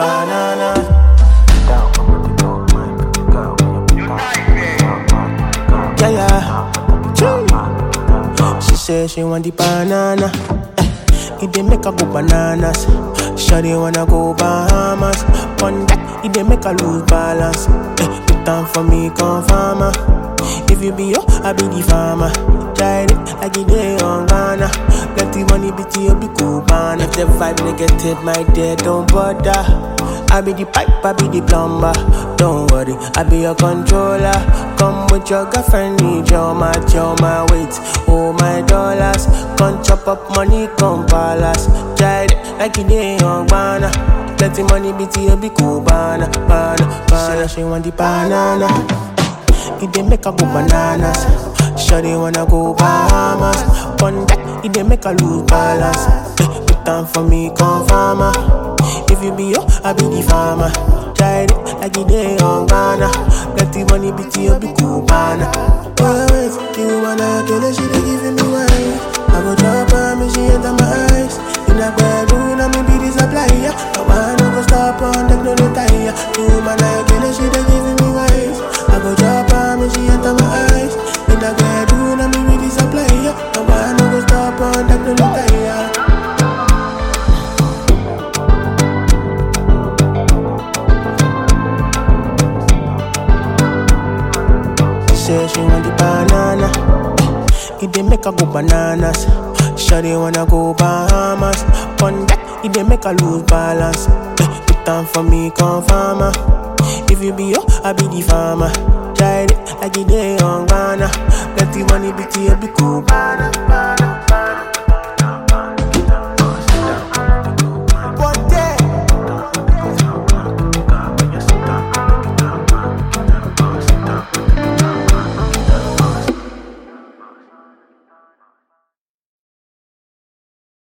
banana. Yeah, yeah. Chee. She say she want the banana. Eh, it dey make her go bananas. Shawty wanna go Bahamas. On that, it dey make her lose balance. Eh, put down for me, come farmer. If you be yo, I be the farmer. Try it like it dey on Ghana. Let the money be to you, be cool, man. If the vibe negative, my dear, don't bother. I be the pipe, I be the plumber. Don't worry, I be your controller. Come with your girlfriend, need your match, your my weight, oh my dollars. Come chop up money, come palace. Try it like it dey on Ghana. Let the money be to you, be cool, banana, banana, banana. She want the banana. It dey make her go bananas. Shawty wanna go Bahamas. On that, it dey make her lose balance. Eh, Put down for me, come farmer. If you be yo, I be the farmer. Try it like it dey on Ghana. Let the money be to you, be cool, banana. Oh, wait, you wanna kill her, she dey giving me wine. I go drop her, me she enter my eyes. In a bedroom, I me be the supplier. No one no go stop on them, no retire. You man, I kill her, she dey giving me wine. I go drop her, me she enter my eyes. In a bedroom, I me be the supplier. No one no go stop on them, no retire. Say she want the banana. It dey make her go bananas. Shawty wanna go Bahamas. On that, it dey make her lose balance. Eh, Put down for me, come farmer. If you be yo, I be the farmer. Try it like it dey on Ghana. Let the money be to you, be cool. Banana, banana.